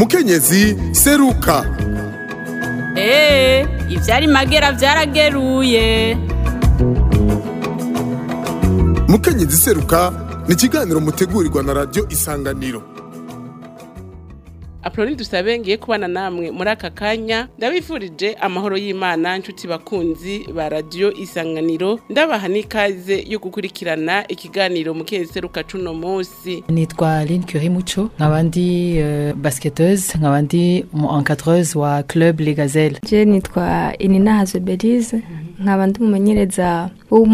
mukenyezi seruka eee ivyari magera vyarageruye mukenyezi seruka ni ikiganiro mutegurirwa na radiyo isanganiro Apoloni dusabe ngiye kubana namwe muri aka kanya ndabifurije amahoro y'Imana nshuti bakunzi ba radio isanganiro ndabaha n'ikaze yo gukurikirana ikiganiro mu seruka cuno munsi nitwa Aline Curie Mucho nkaba ndi uh, basketteuse nkaba ndi mu encadreuse wa club Les Gazelles je nitwa Inina Hazobelize nkaba ndi umumenyereza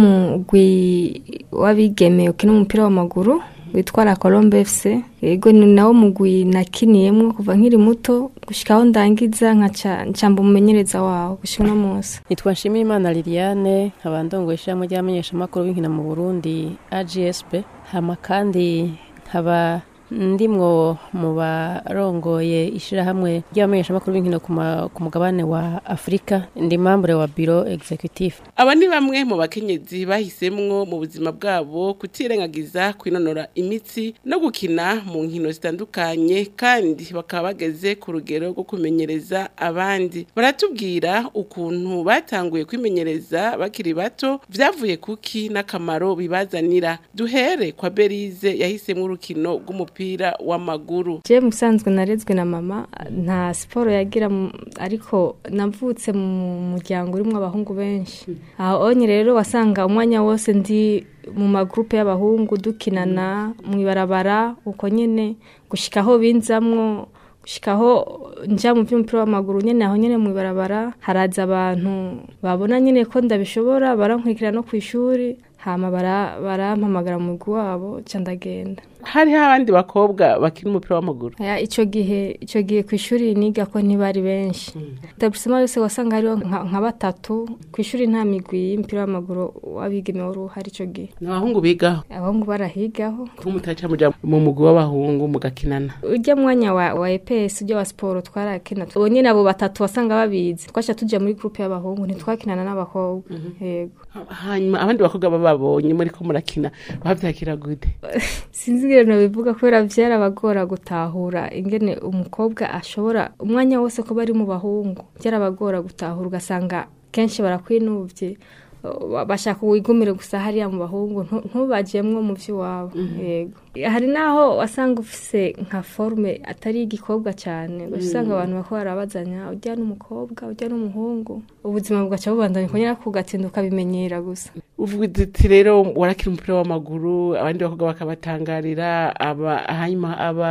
w'umugwi w'abigeme ukina umupira w'amaguru witwa la Colombe FC yego ni nawo mugwi nakiniyemwo kuva nkiri muto gushika aho ndangiza nkaca ncamba umumenyereza wawo gushika uno munsi nitwa Nshimiyimana Liliane nkaba ndongoye ishirahamwe ry'abamenyeshamakuru b'inkino mu Burundi AGSB hama kandi nkaba ndimwo mu barongoye ishirahamwe ry'abamenyeshamakuru b'inkino ku mugabane wa Afrika ndi membre wa bureau executif aba ni bamwe mu bakenyezi bahisemwo mu buzima bwabo kutirengagiza kwinonora imitsi no gukina mu nkino zitandukanye kandi bakaba bageze ku rugero rwo kumenyereza abandi baratubwira ukuntu batanguye kwimenyereza bakiri bato vyavuye kuki n'akamaro bibazanira duhere kwa Berize yahisemwo urukino rw'umupira umupira w'amaguru je musanzwe narezwe na mama nta siporo yagira ariko navutse mu muryango urimo abahungu benshi aho onye rero wasanga umwanya wose ndi mu magrupe y'abahungu dukinana mu ibarabara uko nyene gushika aho binzamwo gushikaho nja mu vy'umupira w'amaguru nyene aho nyene mu ibarabara haraza abantu babona nyene ko ndabishobora barankurikira no kw'ishuri hama barampamagara mu mugwi wabo ca ndagenda hariho abandi bakobwa bakina umupira w'amaguru ico gihe ico gihe kw'ishuri niga ko ntibari benshi etablissement yose wasanga hariho nka batatu kw'ishuri nta migwi y'umupira w'amaguru w'abigeme wari uhari ico gihe ni abahungu bigaho abahungu barahigaho ko mutaca muja mu mugwi w'abahungu mugakinana urya mwanya wa, wa EPS urya wa siporo twarakina uwo nyene abo batatu wasanga babizi twaca tuja muri groupe y'abahungu ntitwakinana n'abakobwa yego hanyuma abandi bakobwa bababonye muri ko murakina bavyakira gute sinzi ingene bivuga kubera vyarabagora gutahura ingene umukobwa ashobora umwanya wose ko bari mu bahungu vyarabagora gutahura ugasanga kenshi barakwinuvye bashaka wigumire gusa hariya mu bahungu ntubajemwo mu vy'iwabo yego hari naho wasanga ufise nka forme atari igikobwa cyane usanga abantu bako barabazanya ujya n'umukobwa ujya n'umuhungu ubuzima bugaca bubandanya kongera kugatinda ukabimenyera gusa uvuga uti rero warakira umupira w'amaguru abandi bakobwa bakabatangarira aba hanyuma aba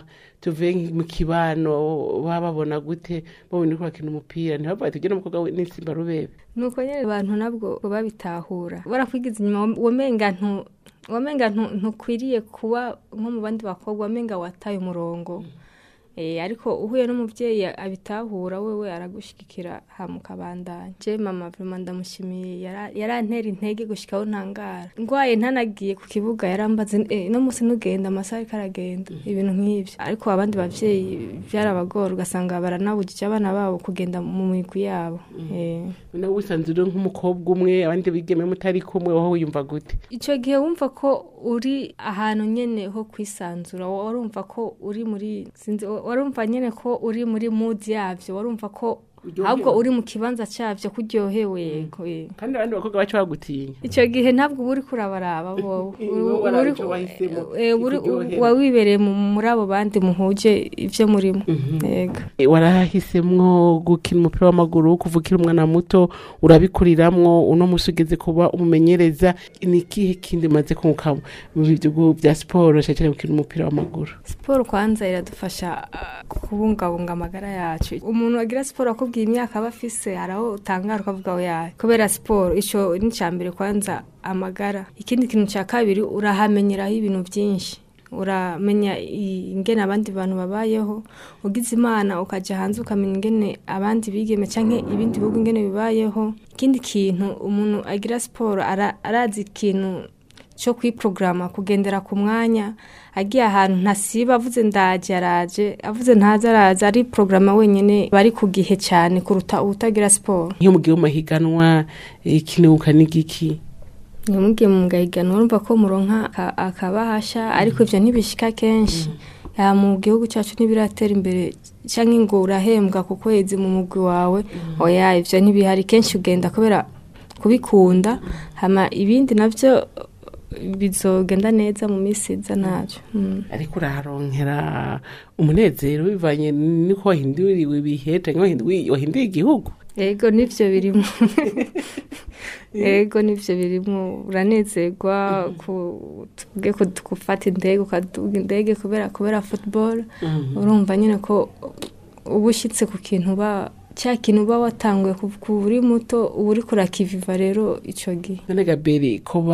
tuvuye mu kibano baba babona gute babona ko bakina umupira ntibavuga ati ugena umukobwa n'insimba rubebe nuko nyine abantu nabwo babitahura barakwigiza inyuma wamenga ntu wamenga ntukwiriye kuba nko mu bandi bakobwa wamenga wataye umurongo ariko uhuye n'umubyeyi abitahura wewe aragushigikira hamukabandanya je mama vraiment ndamushimiye yarantera intege gushikaho ntangara ngwaye ntanagiye ku kibuga yarambaze no musi nugenda amasaha ariko aragenda ibintu nk'ivyo ariko abandi bavyeyi vyarabagora ugasanga baranabujije abana babo kugenda mu migwi yabo nawe wisanze uri nk'umukobwa umwe abandi bigeme mutari kumwe wowe wiyumva gute ico gihe wumva ko uri ahantu nyene ho kwisanzura warumva ko uri muri sinzi warumva nyene ko uri muri mood yavyo warumva ko ahubwo uri mu kibanza cyavyo kuryohewe kandi abandi bakobwa baca bagutinya ico gihe ntabwo uba uri kurabaraba wawibereye muri abo bandi muhuje ivyo murimo yego warahisemwo gukina umupira w'amaguru kuvukira umwana muto urabikuriramwo uno musi ugeze kuba umumenyereza ni ikihe kindi maze kunguka mu bihugu bya siporo cyane gukina umupira w'amaguru siporo kwanza iradufasha kubungabunga amagara yacu umuntu agira siporo akubwiye imyaka aba afise hari aho utangara ukavuga yawe kubera siporo ico ni icya mbere kwanza amagara ikindi kintu cya kabiri urahamenyeraho ibintu byinshi uramenya ingene abandi bantu babayeho ugize imana ukajya hanze ukamenya ingene abandi bigeme cyangwa ibindi bihugu ingene bibayeho ikindi kintu umuntu agira siporo arazi ikintu cyo kwiporogaramu kugendera ku mwanya agiye ahantu ntasiba avuze ndaje araje avuze ntaze araza ari porogaramu wenyine bari ku gihe cyane kuruta utagira siporo nk'iyo mugiye mu mahiganwa ikinuka n'igiki ntimugiye mu gahiganwa urumva ko muronka akabahasha ariko ibyo ntibishika kenshi ya mu gihugu cyacu ntibiratera imbere cyangwa ngo urahembwa ku kwezi mu mugwi wawe oya ivyo ntibihari kenshi ugenda kubera kubikunda hama ibindi navyo bizogenda neza mu minsi iza navyo Mm. ariko uraharonkera umunezero bivanye niko wahinduriwe ibihe canke wahinduye wahinduye igihugu ego nivyo birimo ego nivyo birimo uranezerwa ku- tuvuge ko gufata indege ukaduga indege kubera kubera football urumva nyine ko uba ushyitse ku kintu uba cya kintu uba watanguye ku- ku uri muto uba uri kurakiviva rero icyo gihe none gaberi ko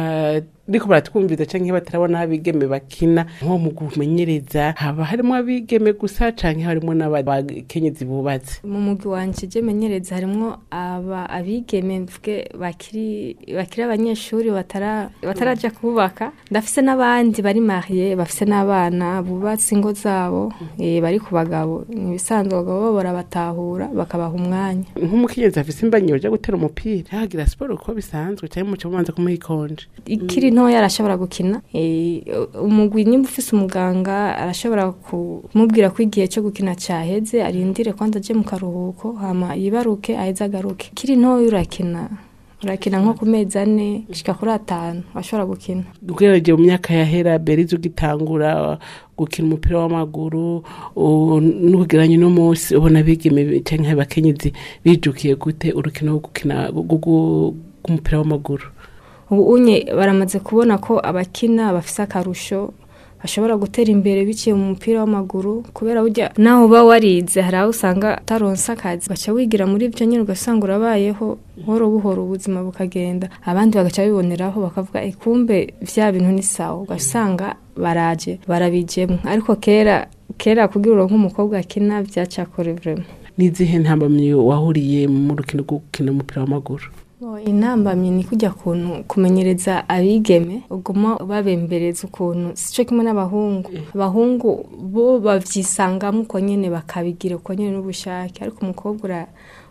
bariko baratwumviza canke batarabona aho abigeme bakina nko mu kumenyereza haba harimo abigeme gusa canke harimo n'abakenyezi bubatse mu mugwi wanje je menyereza harimwo aba abigeme mvuge bakiri bakiri abanyeshuri batara bataraja kubaka ndafise n'abandi bari mariye bafise n'abana bubatse ingo zabo eh, bari ku bagabo ni ibisanzwe abagabo bo barabatahura bakabaha umwanya nk'umukenyezi afise imbanyi yoja gutera umupira yahagira siporo uko bisanzwe canke muca mubanza kumuha ikonje ikiri ntoya arashobora gukina eh, umugwi nimba ufise umuganga arashobora kumubwira ko igihe cyo gukina cyaheze arindire kwanza aje mu karuhuko hama yibaruke aheze agaruke ikiri ntoya urakina urakina nko ku mezi ane gushika kuri atanu ashobora gukina ugerageje mu myaka yahera berize ugitangura gukina umupira w'amaguru u- n'ugeranye no munsi ubona abigeme canke abakenyezi bijukiye gute urukino rwo gukina gu- gu- rw'umupira w'amaguru ubu unye baramaze kubona ko abakina bafise akarusho bashobora gutera imbere biciye mu mupira w'amaguru kubera burya naho uba warize hari aho usanga utaronse akazi ugaca wigira muri ibyo nyine ugasanga urabayeho buhoro buhoro ubuzima bukagenda abandi bagaca biboneraho bakavuga "Eh, kumbe vya bintu ni sawa ugasanga baraje barabijemwo ariko kera kera kugira uronke umukobwa akina vyacakore vraiment n'izihe ntambamyi wahuriye mu rukino rwo gukina umupira w'amaguru Oh, intambamyi ni kujya kuntu kumenyereza abigeme uguma babembereza ukuntu sico kimwe n'abahungu abahungu bo bavyisangamo uko nyene bakabigira uko nyene n'ubushake ariko umukobwa ura-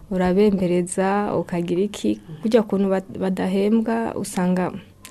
urabembereza ukagira iki kujya kuntu bad- badahembwa usanga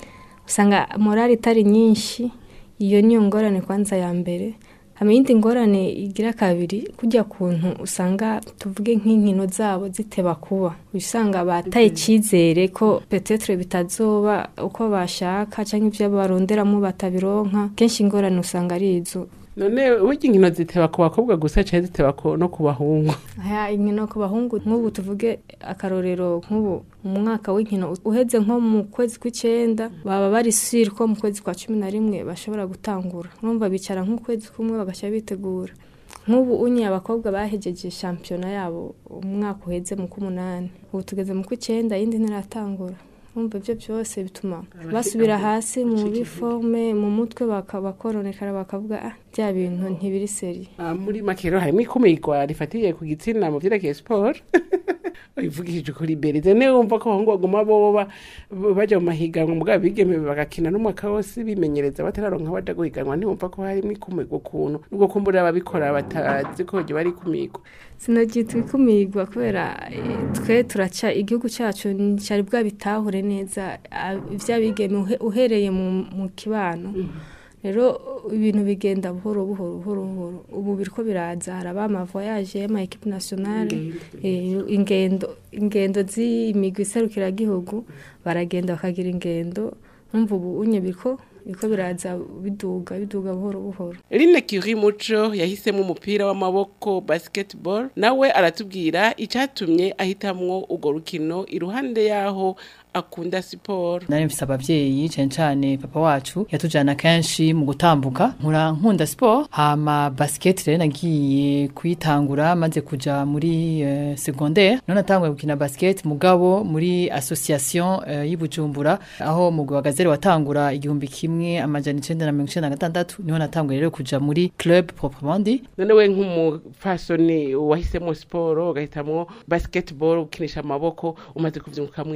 usanga morali itari nyinshi iyo niyo ngorane kwanza ya mbere hama iyindi ngorane igira kabiri kujya kuntu usanga tuvuge nk'inkino zabo ziteba kuba usanga bataye icyizere ko petetre bitazoba uko bashaka cyangwa ibyo baronderamo batabironka kenshi ingorane usanga ari izo none burya inkino ziteba ku bakobwa gusa canke ziteba ku- no ku bahungu aya inkino ku bahungu nk'ubu tuvuge akarorero nk'ubu mu mwaka w'inkino uheze nko mu kwezi kw'icyenda baba bari siri ko mu kwezi kwa cumi na rimwe bashobora gutangura urumva bicara nk'ukwezi kumwe bagashyira bitegura nk'ubu unye abakobwa bahejeje shampiyona yabo umwaka uheze mu k'umunani ubu tugeze mu kw'icyenda iyindi ntiratangura urumva ibyo byose bituma basubira hasi mu biforme mu mutwe baka- bakoronekara bakavuga ah bya bintu ntibiri seri Ah, muri make rero harimo ikumirwa rifatiye ku gitsina mu vyerekeye siporo bivugishije ukuri berize niwe wumva ko abahungu baguma boba baja mu mahiganwa mugabo bigeme bagakina n'umwaka wose bimenyereza batararonka baja guhiganwa ntiwumva ko harimo ikumirwa ukuntu nubwo kumbura ababikora batazi ko ryo bari ikumirwa sinagitwa ikumirwa kubera eh, twe turaca igihugu cyacu cyari bwabitahure neza ah, ivy'abigeme uhe- uhereye mu mu kibano rero ibintu bigenda buhoro buhoro buhoro buhoro ubu biriko biraza hari abamavoyaje y'ama equipe nationale eh, ingendo ingendo z'imigwi iserukiragihugu baragenda bakagira ingendo numva ubu unye biriko biriko biraza biduga biduga buhoro buhoro Line Curie Muco yahisemo umupira w'amaboko basketball nawe aratubwira icatumye ahitamwo urwo rukino iruhande yaho akunda siporo nari mfise abavyeyi cane cane papa wacu yatujana kenshi mu gutambuka nkura nkunda sport hama basket rero nagiye kuyitangura maze kuja muri uh, secondaire none natanguye gukina basket mugabo muri association uh, y'Ibujumbura aho mugwi wa gazelle watangura igihumbi kimwe amajana icenda na mirongo icenda na gatandatu niho natanguye rero kuja muri club proprement dit none we nk'umupfasoni wahisemo siporo ugahitamwo basketball ukinisha amaboko umaze kuvyunguka mwiki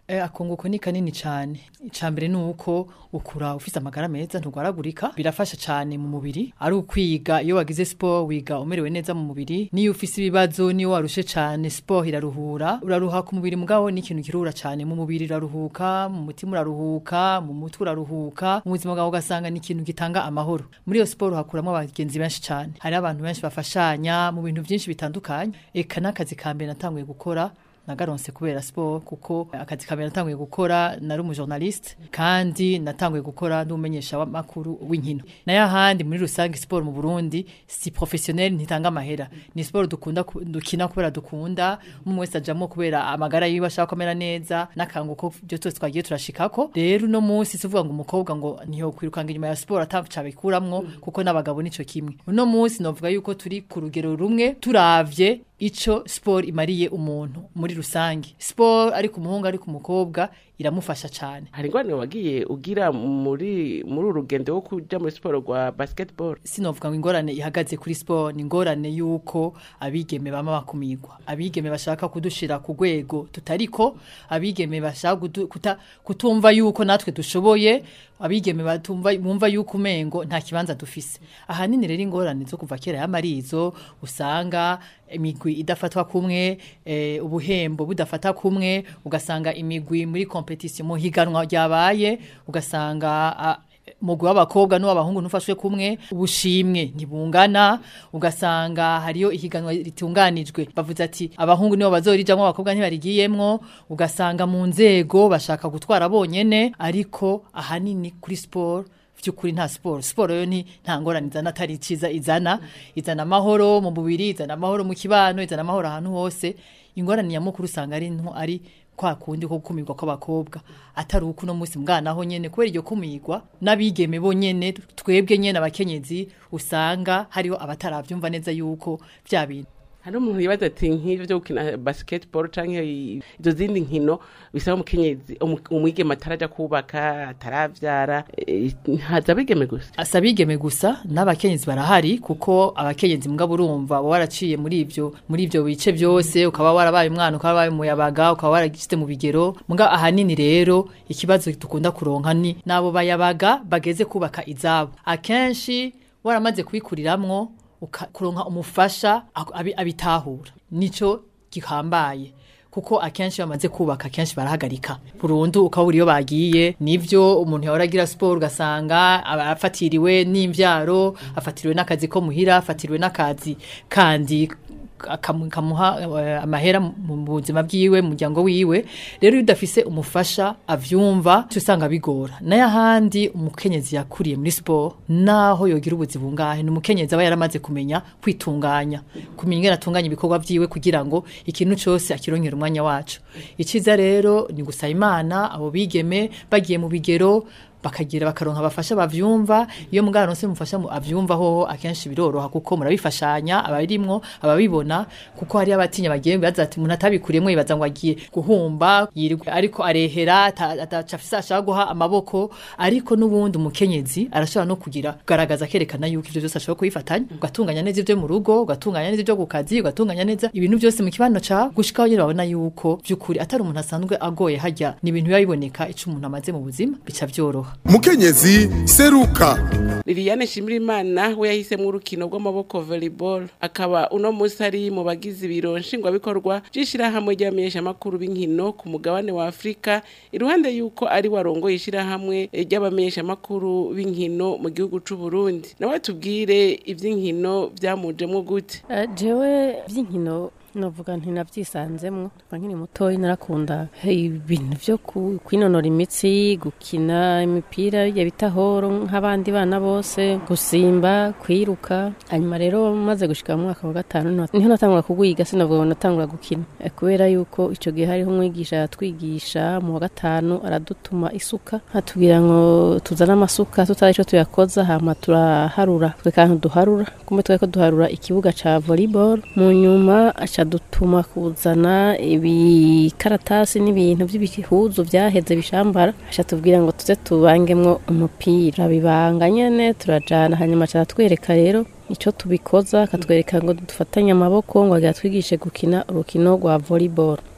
Eh, akunguko ni kanini cyane icambere ni uko ukura ufise amagara meza ntugwaragurika birafasha cyane mu mubiri ari ukwiga iyo wagize sport wiga umerewe neza mu mubiri niyo ufise ibibazo niyo warushe cyane sport iraruhura uraruha ku mubiri mugabo ni ikintu kirura cyane mu mubiri uraruhuka mu mutima uraruhuka mu mutwe uraruhuka mu buzima bwawe ugasanga ni ikintu gitanga amahoro muri iyo sport hakuramo abagenzi benshi cyane hari abantu benshi bafashanya mu bintu byinshi bitandukanye eka n'akazi ka mbere natanguye gukora nagaronse kubera sport kuko akazi kabera natanguye gukora nari umujournaliste kandi natanguye gukora n'umumenyesha w'amakuru w'inkino nayo ahandi muri rusange sport mu Burundi si professionnel ntitanga amahera ni sport dukunda ku- dukina kubera dukunda umwe wese ajamo kubera amagara yiwe ashaka kumera neza n'akanguko byo twese twagiye turashikako rero uno munsi tuvuga ngo umukobwa ngo ntiyo kwirukanga inyuma ya sport atacabikuramwo kuko n'abagabo nico kimwe uno munsi novuga yuko turi ku rugero rumwe turavye ico sport imariye umuntu muri rusange sport ari ku muhungu ari ku mukobwa iramufasha cyane hari ingorane wagiye ugira muri muri uru rugendo rwo kuja muri siporo rwa basketball sinovuga ngo ingorane ihagaze kuri sport ni ingorane yuko abigeme bama bakumigwa abigeme bashaka kudushira ku rwego tutariko abigeme bashaka kudu- kuta- kutumva yuko natwe dushoboye abigeme batumva bumva yuko umengo nta kibanza dufise ahanini rero ingorane zo kuva kera y'amarizo usanga imigwi idafatwa kumwe eh, ubuhembo budafata kumwe ugasanga imigwi muri competition mu higanwa ryabaye ugasanga ah, mugwi w'abakobwa n'uw'abahungu ntufashwe kumwe ubushimwe ntibungana ugasanga hariyo ihiganwa ritunganijwe bavuze ati abahungu nibo bazorijamwo abakobwa ntibarigiyemwo ugasanga mu nzego bashaka gutwara bonyene ariko ahanini kuri sport by'ukuri nta siporo siporo yo ni nta ngorane izana atari iciza izana izana amahoro mu mubiri izana amahoro mu kibano izana amahoro ahantu hose ingorane nyamukuru usanga ari nto ari kwa kundi ko gukumirwa kw'abakobwa atari uko uno munsi mbwanaho nyene kubera iryo kumirwa n'abigeme bo nyene twebwe nyene abakenyezi usanga hariho abataravyumva neza yuko vya bintu hari umuntu yibaza ati nk'ivyo vyo gukina basketball canke i- izo zindi nkino bisaba umukenyezi umu- umwigeme ataraja kubaka ataravyara eh, haza abigeme gusa asa abigeme gusa n'abakenyezi barahari kuko abakenyezi mugabo urumva uba waraciye muri ivyo muri ivyo bice byose ukaba warabaye umwana ukaba warabaye umuyabaga ukaba waragishyize mu bigero mugabo ahanini rero ikibazo dukunda kuronka ni n'abo bayabaga bageze kubaka izabo akenshi waramaze kubikuriramwo uka- kuronka umufasha ak- abi- abitahura nico gihambaye kuko akenshi bamaze kubaka akenshi barahagarika burundu ukaba uri iyo bagiye nivyo umuntu yahora agira siporo ugasanga aba afatiriwe n'imvyaro afatiriwe n'akazi ko muhira afatiriwe n'akazi kandi akamu- kamuha eh, amahera mu buzima bwiwe mu muryango wiwe rero iyo udafise umufasha avyumva uca usanga bigora nayo ahandi umukenyezi yakuriye muri siporo naho yogira ubuzi bungahe ni umukenyezi aba yaramaze kumenya kwitunganya kumenya ingene atunganya ibikorwa vyiwe kugira ngo ikintu cose akironkera umwanya wacu iciza rero ni gusaba imana abo bigeme bagiye mu bigero bakagira bakaronka abafasha bavyumva iyo mugano se mufasha mu- avyumva hoho akenshi biroroha kuko murabifashanya abarimwo ababibona kuko hari abatinya bagiye baza ati umuntu atabikuriyemo yibaza ngo agiye guhumba yirirwa ariko arehera ata- ataca afise ashaka guha amaboko ariko n'ubundi umukenyezi arashobora no kugira kugaragaza akerekana yuko ivyo byose ashobora kubifatanya ugatunganya neza ivyo mu rugo ugatunganya neza ivyo ku kazi ugatunganya neza ibintu byose mu kibano cawe gushikaho nyine babona yuko vy'ukuri atari umuntu asanzwe agoye harya ni ibintu biba biboneka ico umuntu amaze mu buzima bica vyoroha mukenyezi seruka liliane shimirimana we yahisemo urukino rw'amaboko volleyball akaba uno munsi ari mu bagize ibiro nshingwabikorwa by'ishyirahamwe ry'abamenyeshamakuru b'inkino ku mugabane wa afurika iruhande y'uko ari warongoye ishyirahamwe ry'abamenyeshamakuru b'inkino mu gihugu c'u Burundi nawe tubwire iby'inkino byamujemwo gute Eh, jewe by'inkino novuga nti navyisanzemwo kuva nkiri mutoyi narakunda ibintu vyo ku- kwinonora imitsi gukina imipira ya bita horo nk'abandi bana bose gusimba kwiruka hanyuma rero maze gushika mu mwaka wa gatanu niho- niho natangura kugwiga sinavuga ngo natangura gukina Eh, kubera yuko ico gihe hariho umwigisha yatwigisha mu wa gatanu aradutuma isuka atubwira ngo tuzane amasuka tutazi ico tuyakoza hama turaharura twe kantu duharura kumbe twariko duharura ikibuga ca volleyball mu nyuma aca dutuma kuzana ibikaratasi n'ibintu by'ibihuzu vyaheze bishambara aca tubwira ngo tuze tubangemwo umupira bibanga nyene turajana hanyuma aca aratwereka rero ico tubikoza akatwereka ngo dufatanye amaboko ngo agira twigishe gukina urukino rwa volleyball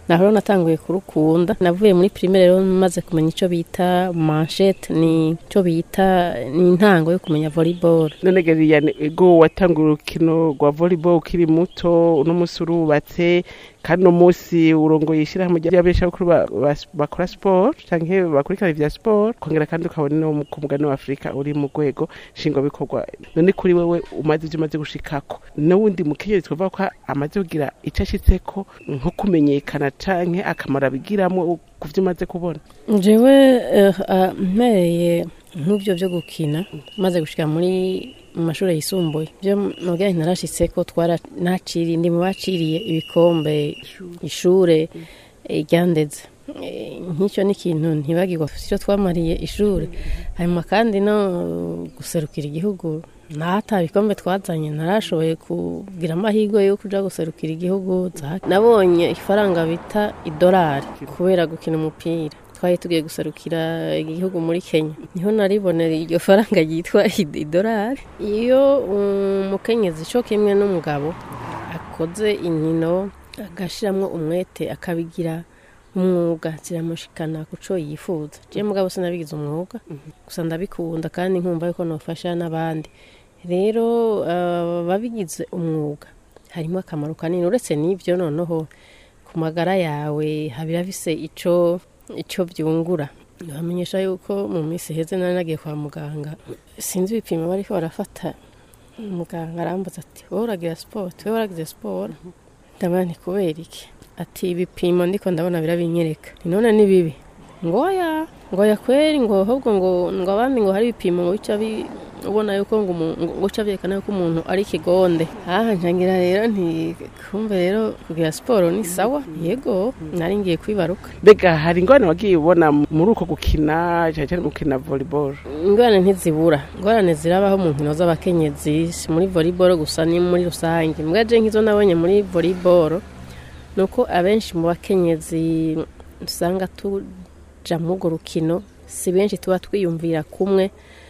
naho rero natanguye kurukunda navuye muri primaire rero maze kumenya ico bita manchette ni ico bita ni intango yo kumenya volleyball none geriyane ego watanga urukino rwa volleyball ukiri muto uno munsi urubatse kandi uno munsi urongoye ishyirahamwe ry'abeshabukuru ba- ba- bakora sport canke bakurikirana ivya sport kongera kandi ukabona no ku mugani wa afurika uri mu rwego nshingwabikorwa none kuri wewe umaze ivyo umaze gushikako n'uwundi mukenyezi twavuga ko amaze kugira ico ashitseko nko kumenyekana canke akamaro abigiramwo ku vyo umaze kubona jewe eh, ah, mpereye nk'ibyo byo gukina maze gushika muri mu mashuri yisumbuye byo mubwira nti narashitse ko twara naciriye ndi mu baciriye ibikombe ishure eh, ryandeze Eh, nk'icyo ni ikintu ntibagirwa icyo twamariye ishuri hanyuma kandi no guserukira igihugu ntata bikombe twazanye narashoboye kugira amahirwe yo kuja guserukira igihugu za- nabonye ifaranga bita idolari kubera gukina umupira twari tugiye guserukira igihugu muri kenya niho naribonera iryo faranga ryitwa id- idolari iyo umukenyezi co kimwe n'umugabo akoze inkino agashiramwo umwete akabigira umwuga ziramushikana ku co yifuza je mugabo sinabigize umwuga gusa ndabikunda kandi nkumva yuko nofasha n'abandi rero uh, babigize umwuga harimo akamaro kanini uretse n'ivyo noneho ku magara yawe habira bise ico ico byungura bamenyesha yuko mu minsi heze nari nagiye kwa muganga sinzi ibipimo bariko barafata muganga arambaza ati wowe uragira siporo wowe waragize siporo ndabona ni kubera iki ati ibipimo ndiko ndabona birabinyereka ni none ni bibi ngoya ngoya kweri ngo ahubwo ngo ngo abandi ngo hari ibipimo ngo bica bi ubona yuko ngo umu- ngo uca byerekana yuko umuntu ari ikigonde aha ncangira rero nti kumve rero kugira siporo ni sawa yego nari ngiye kwibaruka mbega hari ingorane wagiye ubona muri uko gukina cyane cyane mu gukina volleyball ingorane ntizibura ingorane zirabaho mu nkino z'abakenyezi si muri volleyball gusa ni muri rusange mbwa je nk'izo nabonye muri volleyball ni uko abenshi mu bakenyezi usanga tuja muri urwo rukino si benshi tuba twiyumvira kumwe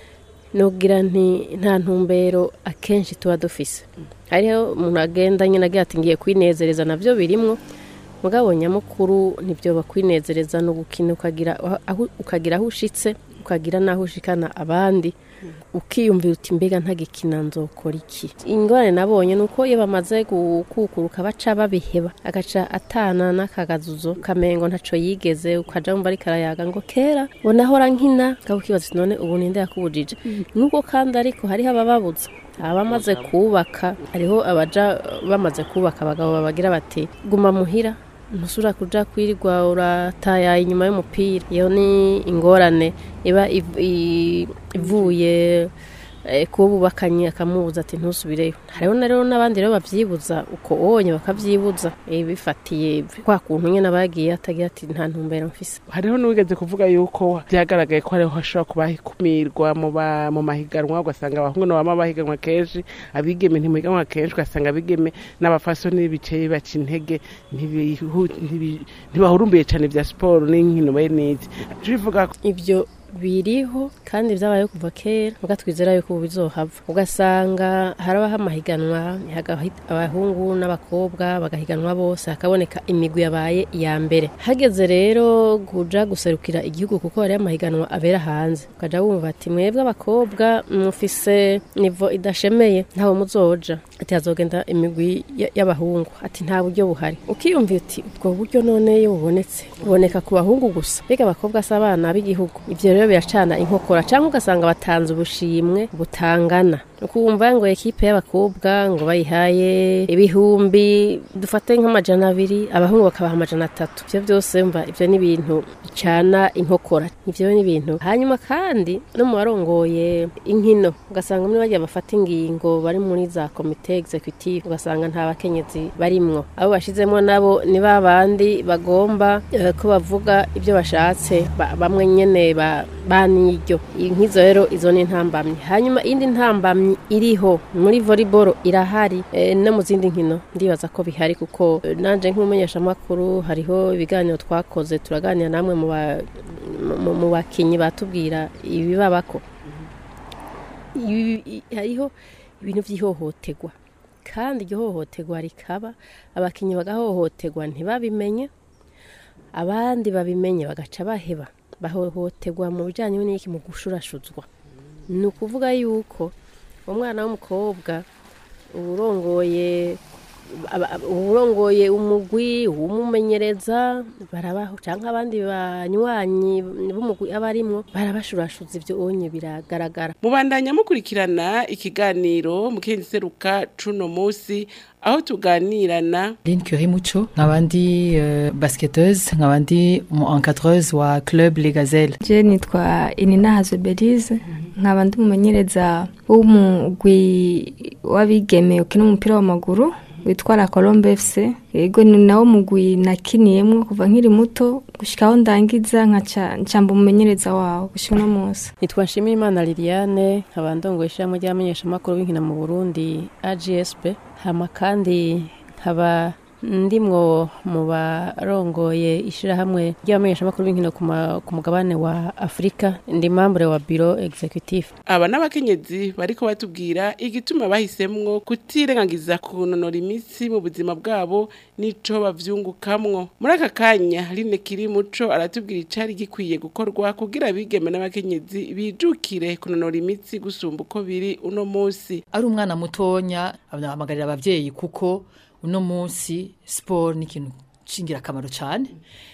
nugira nti nta ntumbero akenshi tuba dufise hariho umuntu agenda nyine agira ati ngiye kwinezereza navyo birimwo mugabo nyamukuru nibyo bakwinezereza no gukina ukagira aho ukagira aho ushitse ukagira n'aho ushikana abandi ukiyumvira uti mbega ntagikina nzokora iki ingorane nabonye ni uko iyo bamaze gukukuruka baca babiheba agaca atana n'akagazuzo kamengo ntaco yigeze ukaja wumva ariko arayaga ngo kera ngo nahora nkina ukaba ukibaza uti none ubu ninde yakubujije nuko kandi ariko hariho abababuza abamaze kubaka hariho abaja bamaze kubaka abagabo babagira bati guma muhira ntusura kuja kwirirwa urataya inyuma y'umupira iyo ni ingorane iba iv- i- ivuye eh, kuba bubakanye akamubuza ati ntusubireyo hariho na rero n'abandi rero babyibuza uko onye bakabyibuza eh, bifatiye kwa kuntu nyine abagiye atagira ati nta ntumbero mfise hariho n'uwigeze kuvuga yuko byagaragaye ko hariho hashobora kuba hikumirwa mu ba- mu mahiganwa ugasanga abahungu nabo bama bahiganwa kenshi abigeme ntimuhiganwa kenshi ugasanga abigeme n'abafasoni bicaye baca intege ntibihu- ntibi- ntibahurumbiye cyane bya siporo n'inkino bene izi bivuga ko ibyo biriho kandi byabayeho kuva kera muga twizera yuko ubu bizohava ugasanga harabaho amahiganwa hagahi- abahungu n'abakobwa bagahiganwa bose hakaboneka imigwi yabaye iya mbere hageze rero kuja guserukira igihugu kuko hariyo amahiganwa abera hanze ukaja wumva ati mwebwe abakobwa mufise nivo idashemeye ntawe muzoja ati hazogenda imigwi y- y'abahungu ati nta buryo buhari ukiyumvira uti ubwo buryo none iyo bubonetse buboneka ku bahungu gusa mbega abakobwa si abana b'igihugu ibyo rero biracana inkokora cyangwa ugasanga batanze ubushimwe butangana ukumva ngo ekipe y'abakobwa ngo bayihaye ibihumbi dufate nk'amajana abiri abahungu bakabaha amajana atatu ibyo byose mva ibyo ni ibintu bicana inkokora ibyo ni ibintu hanyuma kandi no mu barongoye inkino ugasanga muri bagiye bafata ingingo bari muri za komite executive ugasanga nta bakenyezi barimwo abo bashizemo nabo ni ba bandi bagomba eh, ko bavuga ibyo bashatse ba- bamwe nyene ba- baniryo nk'izo rero izo ni intambamyi hanyuma indi ntambamyi iriho muri volleyball irahari eh, no mu zindi nkino ndibaza ko bihari kuko eh, nanje nk'umumenyeshamakuru hariho ibiganiro twakoze turaganira namwe mu ba- mu- mu bakinyi batubwira ibibabako Ibi- i- hariho ibintu by'ihohoterwa kandi iryo hohoterwa rikaba abakinnyi bagahohoterwa ntibabimenye abandi babimenye bagaca baheba bahohoterwa mu bijyanye n'iki mu gushurashuzwa ni ukuvuga yuko umwana w'umukobwa urongoye aba- aba- urongoye umugwi umumenyereza barabaho cyangwa abandi banywanyi b'umugwi aba arimwo barabashurashuza ibyo onye biragaragara mubandanya mukurikirana ikiganiro mukenzi seruka cuno musi aho tuganirana Lynn Curie Mucho nkabandi uh, basketteuse nkabandi umu encadreuse wa club Les Gazelles je nitwa inina hazwe belize nkaba ndi umumenyereza w'umugwi w'abigeme ukina umupira w'amaguru witwa la colombe fc yego ni nawo mugwi nakiniyemwo kuva nkiri muto gushika aho ndangiza nkaca ncamba umumenyereza wawo gushika uno munsi nitwa nshimiyimana liliane nkaba ndongoye ishyirahamwe ry'abamenyeshamakuru b'inkino mu burundi agsb hama kandi nkaba ndimwo mu barongoye ishyirahamwe ry'abamenyeshamakuru b'inkino ku ma- ku mugabane wa afurika ndi mambure wa biro executive aba n'abakenyezi bariko batubwira igituma bahisemwo kutirengagiza kunonora imitsi mu buzima bwabo n'ico bavyungukamwo muri aka kanya line kiri muco aratubwira icari gikwiye gukorwa kugira abigeme n'abakenyezi bijukire kunonora imitsi gusumba uko biri uno musi ari umwana mutonya abahamagarira abavyeyi kuko uno munsi siporo ni ikintu cy'ingirakamaro cyane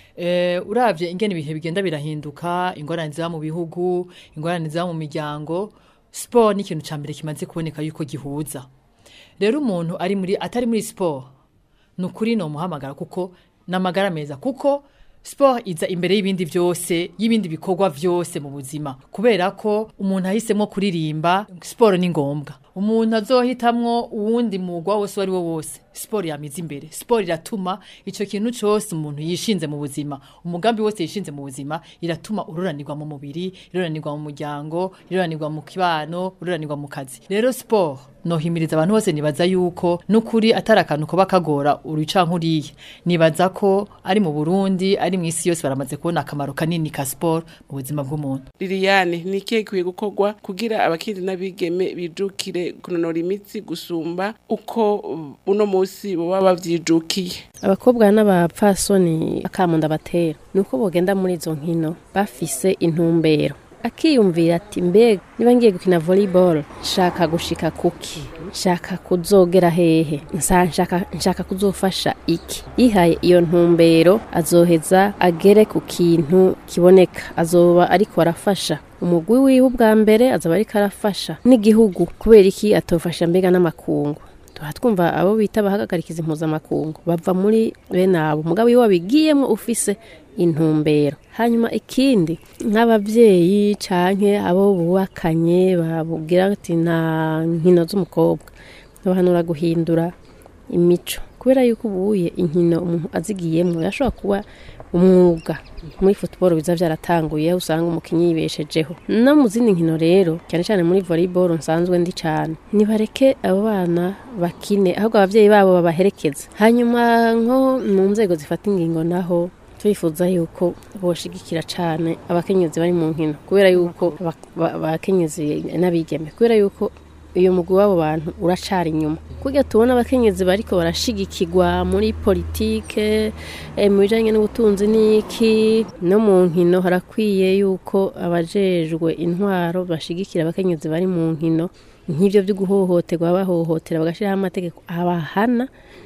eh, uravye ingene ibihe bigenda birahinduka ingorane ziba mu bihugu ingorane ziba mu miryango siporo ni ikintu cya mbere kimaze kuboneka yuko gihuza rero umuntu ari muri atari muri siporo ni ukuri ni umuhamagara kuko ni amagara meza kuko siporo iza imbere y'ibindi byose y'ibindi bikorwa byose mu buzima kubera ko umuntu ahisemo kuririmba siporo ni ngombwa umuntu azohitamwo uwundi mugwa wose uwo ari wo wose siporo yamiza imbere siporo iratuma icyo kintu cyose umuntu yishinze mu buzima umugambi wose yishinze mu buzima iratuma ururanirwa mu mubiri iruranirwa mu muryango iruranirwa mu kibano ururanirwa mu kazi rero siporo nohimiriza abantu bose nibaza yuko n'ukuri atari akantu kuba kagora uruca nk'uriya nibaza ko ari mu burundi ari mu isi yose baramaze kubona akamaro kanini ka siporo mu buzima bw'umuntu liliane ni ikihe gikwiye gukorwa kugira abakenyezi n'abigeme bijukire kunonora imitsi gusumba uko uh, uno musi baba bavyijukiye abakobwa n'abapfasoni akamunda batera ni uko bogenda muri izo nkino bafise intumbero akiyumvira ati mbega niba ngiye gukina volleyball nshaka gushika kuki nshaka kuzogera hehe Nsa- nshaka nshaka kuzofasha iki yihaye iyo ntumbero azoheza agere ku kintu kiboneka azoba ariko arafasha umugwi wiwe ubwa mbere azoba ariko arafasha n'igihugu kubera iki atofasha mbega n'amakungu tuha twumva abo bita abahagarikiza impuzamakungu bava muri bene abo mugabo iyo wabigiyemo ufise intumbero hanyuma ikindi nk'ababyeyi canke abo bubakanye babubwira ati nta nkino z'umukobwa bahanura guhindura imico kubera yuko ubuye inkino umuntu azigiyemo yashobora kuba umwuga muri football biza byaratanguye aho usanga umukinnyi yibeshejeho no mu zindi nkino rero cyane cyane muri volleyball nsanzwe ndi cyane nibareke abo bana bakine ahubwo ababyeyi babo babaherekeza hanyuma nko mu nzego zifata ingingo naho turifuza yuko boshigikira cyane abakenyezi bari mu nkino kubera yuko aba- ba- abakenyezi n'abigeme kubera yuko uyu mugwi w'abo bantu uracari inyuma kugira tubona abakenyezi bariko barashigikirwa muri politike eh, mu bijanye n'ubutunzi n'iki no mu nkino harakwiye yuko abajejwe intwaro bashigikira abakenyezi bari mu nkino nk'ivyo vyo guhohoterwa bahohotera bagashiraho amategeko abahana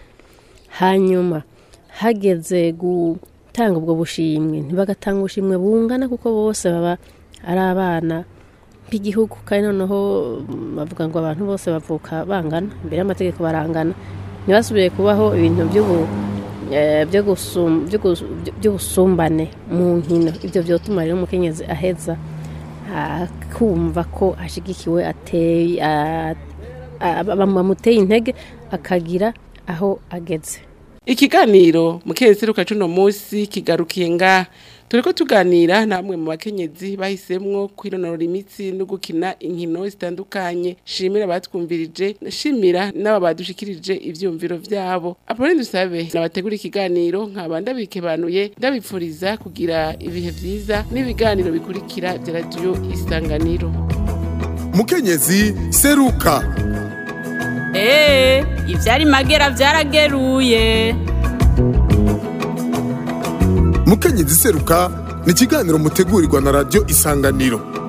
hanyuma hageze gutanga ubwo bushimwe ntibagatanga ubushimwe bungana kuko bose baba ari abana b'igihugu kandi noneho mm, bavuga ngo abantu bose bavuka bangana imbere y'amategeko barangana ntibasubiye kubaho ibintu by'ubu eh, byo gusum- byo gus- by'ubusumbane mu nkino ibyo byotuma rero umukenyezi aheza akumva ko ashigikiwe ateye a- a- bamuteye intege akagira aho ageze ikiganiro mukenzi ruka cuno musi kigarukiye nga turiko tuganira namwe mu bakenyezi bahisemwo kwironora imitsi no gukina inkino zitandukanye shimira batwumvirije shimira n'aba badushikirije ivyumviro vyabo apone dusabe nabategura ikiganiro nkaba ndabikebanuye ndabipfuriza kugira ibihe vyiza n'ibiganiro bikurikira vya radiyo isanganiro mukenyezi seruka Ee, ivyari magera vyarageruye. umukenyezi seruka ni ikiganiro mutegurirwa na radiyo isanganiro